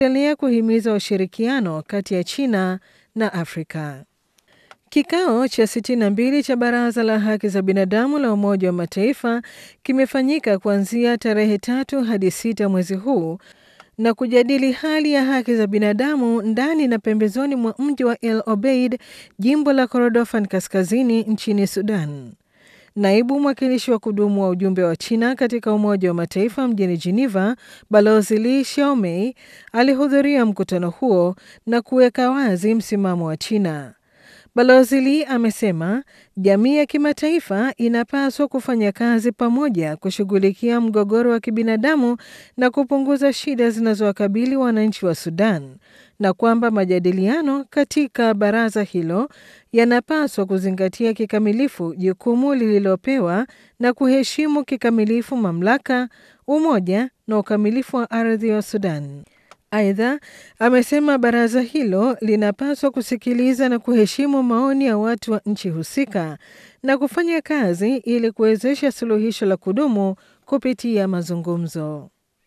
endelea kuhimiza ushirikiano kati ya China na Afrika. Kikao cha 62 cha Baraza la Haki za Binadamu la Umoja wa Mataifa kimefanyika kuanzia tarehe tatu hadi sita mwezi huu na kujadili hali ya haki za binadamu ndani na pembezoni mwa mji wa El Obeid, jimbo la Kordofan Kaskazini nchini Sudan. Naibu mwakilishi wa kudumu wa ujumbe wa China katika Umoja wa Mataifa mjini Geneva, Balozi Li Xiaomei alihudhuria mkutano huo na kuweka wazi msimamo wa China. Balozi Li amesema jamii ya kimataifa inapaswa kufanya kazi pamoja kushughulikia mgogoro wa kibinadamu na kupunguza shida zinazowakabili wananchi wa Sudan na kwamba majadiliano katika baraza hilo yanapaswa kuzingatia kikamilifu jukumu lililopewa na kuheshimu kikamilifu mamlaka, umoja na ukamilifu wa ardhi wa Sudan. Aidha, amesema baraza hilo linapaswa kusikiliza na kuheshimu maoni ya watu wa nchi husika na kufanya kazi ili kuwezesha suluhisho la kudumu kupitia mazungumzo.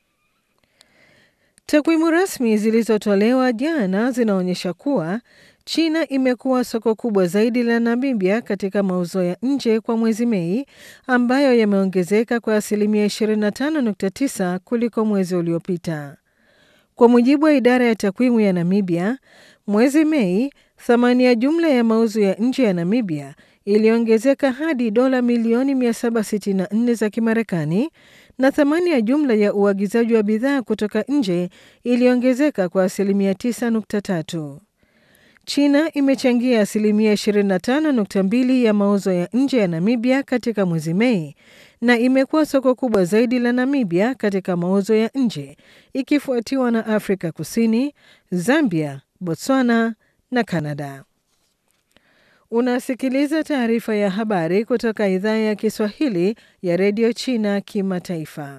Takwimu rasmi zilizotolewa jana zinaonyesha kuwa China imekuwa soko kubwa zaidi la Namibia katika mauzo ya nje kwa mwezi Mei, ambayo yameongezeka kwa asilimia 25.9 kuliko mwezi uliopita. Kwa mujibu wa idara ya takwimu ya Namibia, mwezi Mei, thamani ya jumla ya mauzo ya nje ya Namibia iliongezeka hadi dola milioni 764 za Kimarekani na thamani ya jumla ya uagizaji wa bidhaa kutoka nje iliongezeka kwa asilimia 9.3. China imechangia asilimia 25.2 ya mauzo ya nje ya Namibia katika mwezi Mei na imekuwa soko kubwa zaidi la Namibia katika mauzo ya nje ikifuatiwa na Afrika Kusini, Zambia, Botswana na Kanada. Unasikiliza taarifa ya habari kutoka idhaa ya Kiswahili ya redio China Kimataifa.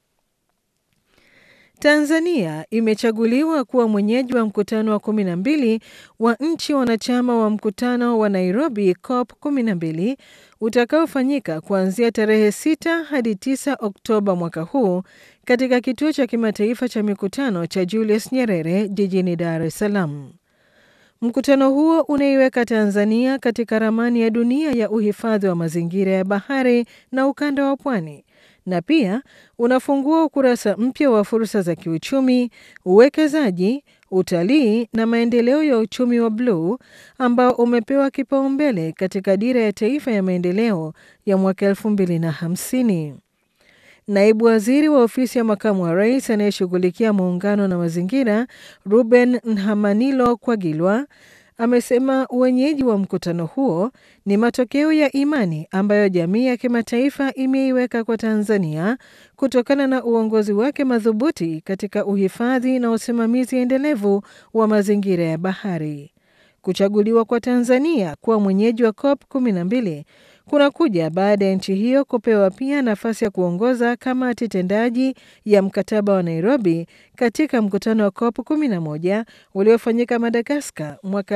Tanzania imechaguliwa kuwa mwenyeji wa mkutano wa 12 wa nchi wanachama wa mkutano wa Nairobi COP 12 utakaofanyika kuanzia tarehe 6 hadi 9 Oktoba mwaka huu katika kituo cha kimataifa cha mikutano cha Julius Nyerere jijini Dar es Salaam. Mkutano huo unaiweka Tanzania katika ramani ya dunia ya uhifadhi wa mazingira ya bahari na ukanda wa pwani na pia unafungua ukurasa mpya wa fursa za kiuchumi, uwekezaji, utalii na maendeleo ya uchumi wa bluu ambao umepewa kipaumbele katika dira ya taifa ya maendeleo ya mwaka elfu mbili na hamsini. Naibu waziri wa ofisi ya makamu wa rais anayeshughulikia muungano na mazingira Ruben Nhamanilo Kwagilwa amesema uwenyeji wa mkutano huo ni matokeo ya imani ambayo jamii ya kimataifa imeiweka kwa Tanzania kutokana na uongozi wake madhubuti katika uhifadhi na usimamizi endelevu wa mazingira ya bahari. Kuchaguliwa kwa Tanzania kuwa mwenyeji wa COP 12 kunakuja baada ya nchi hiyo kupewa pia nafasi ya kuongoza kamati tendaji ya mkataba wa Nairobi katika mkutano wa COP 11 uliofanyika Madagaskar mwaka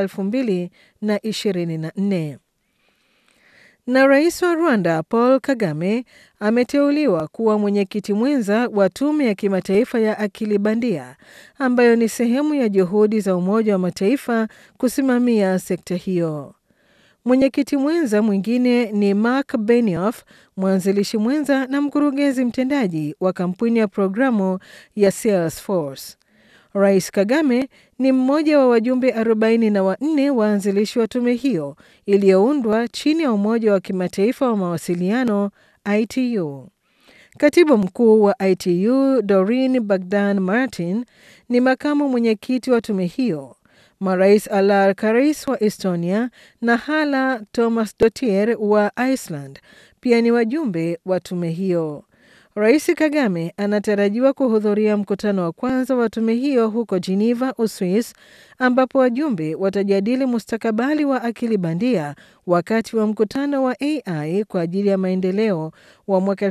2024. Na rais wa Rwanda Paul Kagame ameteuliwa kuwa mwenyekiti mwenza wa tume ya kimataifa ya akili bandia ambayo ni sehemu ya juhudi za Umoja wa Mataifa kusimamia sekta hiyo. Mwenyekiti mwenza mwingine ni Mark Benioff, mwanzilishi mwenza na mkurugenzi mtendaji wa kampuni ya programu ya Salesforce. Rais Kagame ni mmoja wa wajumbe 44 waanzilishi wa tume hiyo iliyoundwa chini ya Umoja wa Kimataifa wa Mawasiliano ITU. Katibu mkuu wa ITU Doreen Bagdan Martin ni makamu mwenyekiti wa tume hiyo. Marais Alar Karis wa Estonia na Hala Tomasdottir wa Iceland pia ni wajumbe wa tume hiyo. Rais Kagame anatarajiwa kuhudhuria mkutano wa kwanza wa tume hiyo huko Geneva, Uswis, ambapo wajumbe watajadili mustakabali wa akili bandia wakati wa mkutano wa AI kwa ajili ya maendeleo wa mwaka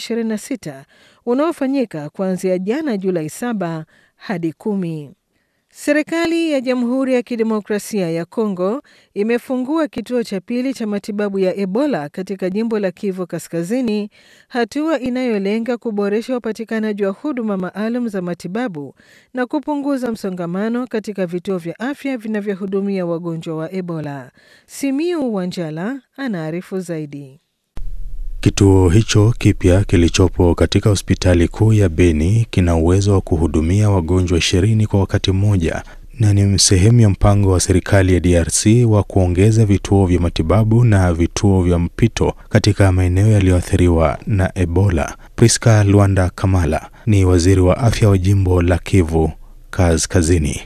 2026 unaofanyika kuanzia jana Julai 7 hadi kumi. Serikali ya Jamhuri ya Kidemokrasia ya Kongo imefungua kituo cha pili cha matibabu ya Ebola katika jimbo la Kivu Kaskazini, hatua inayolenga kuboresha upatikanaji wa huduma maalum za matibabu na kupunguza msongamano katika vituo vya afya vinavyohudumia wagonjwa wa Ebola. Simiu Wanjala anaarifu zaidi. Kituo hicho kipya kilichopo katika hospitali kuu ya Beni kina uwezo wa kuhudumia wagonjwa ishirini kwa wakati mmoja na ni sehemu ya mpango wa serikali ya DRC wa kuongeza vituo vya matibabu na vituo vya mpito katika maeneo yaliyoathiriwa na Ebola. Priska Luanda Kamala ni waziri wa afya wa jimbo la Kivu Kaskazini.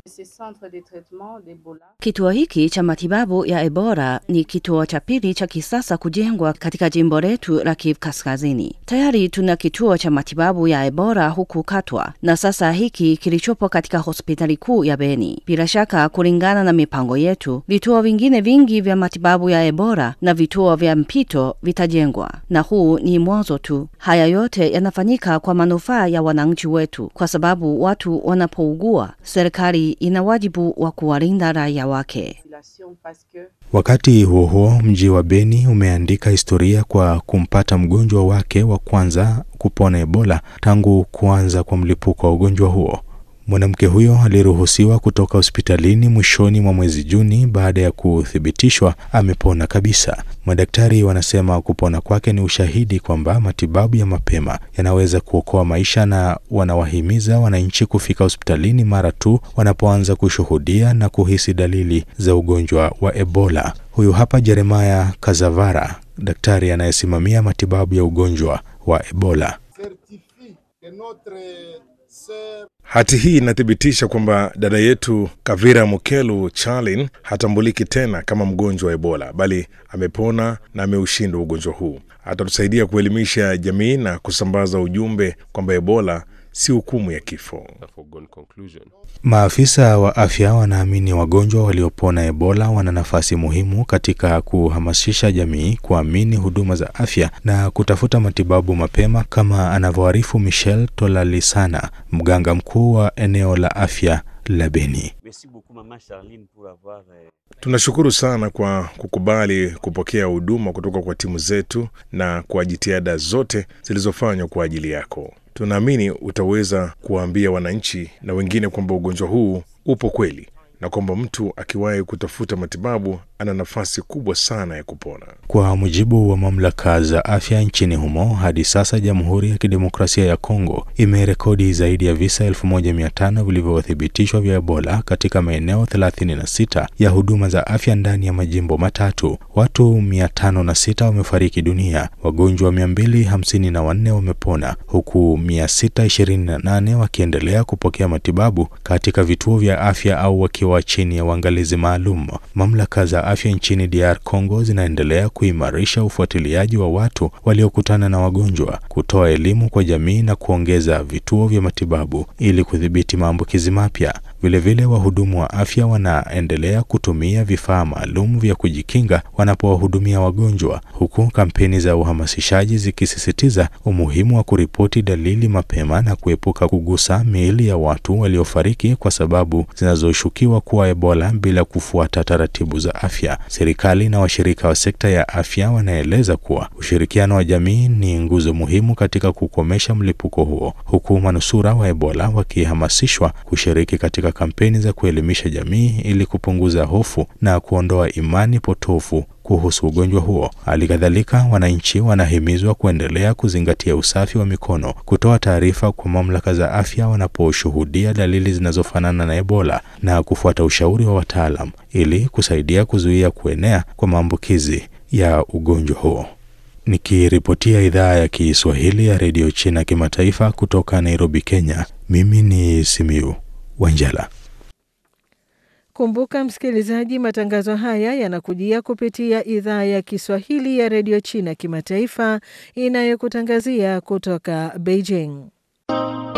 Kituo hiki cha matibabu ya Ebola ni kituo cha pili cha kisasa kujengwa katika jimbo letu la Kivu Kaskazini. Tayari tuna kituo cha matibabu ya Ebola huku Katwa na sasa hiki kilichopo katika hospitali kuu ya Beni. Bila shaka, kulingana na mipango yetu, vituo vingine vingi vya matibabu ya Ebola na vituo vya mpito vitajengwa, na huu ni mwanzo tu. Haya yote yanafanyika kwa manufaa ya wananchi wetu, kwa sababu watu wanapougua serikali ina wajibu wa kuwalinda raia wake. Wakati huo huo, mji wa Beni umeandika historia kwa kumpata mgonjwa wake wa kwanza kupona Ebola tangu kuanza kwa mlipuko wa ugonjwa huo. Mwanamke huyo aliruhusiwa kutoka hospitalini mwishoni mwa mwezi Juni baada ya kuthibitishwa amepona kabisa. Madaktari wanasema kupona kwake ni ushahidi kwamba matibabu ya mapema yanaweza kuokoa maisha, na wanawahimiza wananchi kufika hospitalini mara tu wanapoanza kushuhudia na kuhisi dalili za ugonjwa wa Ebola. Huyu hapa Jeremaya Kazavara, daktari anayesimamia matibabu ya ugonjwa wa Ebola. Hati hii inathibitisha kwamba dada yetu Kavira Mukelu Charlin hatambuliki tena kama mgonjwa wa Ebola, bali amepona na ameushinda ugonjwa huu. Atatusaidia kuelimisha jamii na kusambaza ujumbe kwamba Ebola si hukumu ya kifo. Maafisa wa afya wanaamini wagonjwa waliopona Ebola wana nafasi muhimu katika kuhamasisha jamii kuamini huduma za afya na kutafuta matibabu mapema, kama anavyoarifu Michel Tolalisana, mganga mkuu wa eneo la afya la Beni. Tunashukuru sana kwa kukubali kupokea huduma kutoka kwa timu zetu na kwa jitihada zote zilizofanywa kwa ajili yako. Tunaamini utaweza kuwaambia wananchi na wengine kwamba ugonjwa huu upo kweli na kwamba mtu akiwahi kutafuta matibabu ana nafasi kubwa sana ya kupona. Kwa mujibu wa mamlaka za afya nchini humo, hadi sasa Jamhuri ya Kidemokrasia ya Kongo imerekodi zaidi ya visa 1500 vilivyothibitishwa vya Ebola katika maeneo 36 ya huduma za afya ndani ya majimbo matatu. Watu 506 wamefariki dunia, wagonjwa 254 wamepona, huku 628 wakiendelea kupokea matibabu katika vituo vya afya au wakiwa chini ya uangalizi maalum. Mamlaka za afya nchini DR Congo zinaendelea kuimarisha ufuatiliaji wa watu waliokutana na wagonjwa, kutoa elimu kwa jamii na kuongeza vituo vya matibabu ili kudhibiti maambukizi mapya. Vilevile, wahudumu wa afya wanaendelea kutumia vifaa maalum vya kujikinga wanapowahudumia wagonjwa, huku kampeni za uhamasishaji zikisisitiza umuhimu wa kuripoti dalili mapema na kuepuka kugusa miili ya watu waliofariki kwa sababu zinazoshukiwa kuwa Ebola bila kufuata taratibu za afya. Serikali na washirika wa sekta ya afya wanaeleza kuwa ushirikiano wa jamii ni nguzo muhimu katika kukomesha mlipuko huo, huku manusura wa Ebola wakihamasishwa kushiriki katika kampeni za kuelimisha jamii ili kupunguza hofu na kuondoa imani potofu kuhusu ugonjwa huo. Hali kadhalika, wananchi wanahimizwa kuendelea kuzingatia usafi wa mikono, kutoa taarifa kwa mamlaka za afya wanaposhuhudia dalili zinazofanana na Ebola na kufuata ushauri wa wataalam ili kusaidia kuzuia kuenea kwa maambukizi ya ugonjwa huo. Nikiripotia idhaa ya Kiswahili ya redio China kimataifa kutoka Nairobi, Kenya, mimi ni Simiu Wanjala. Kumbuka msikilizaji, matangazo haya yanakujia kupitia idhaa ya Kiswahili ya redio China kimataifa inayokutangazia kutoka Beijing.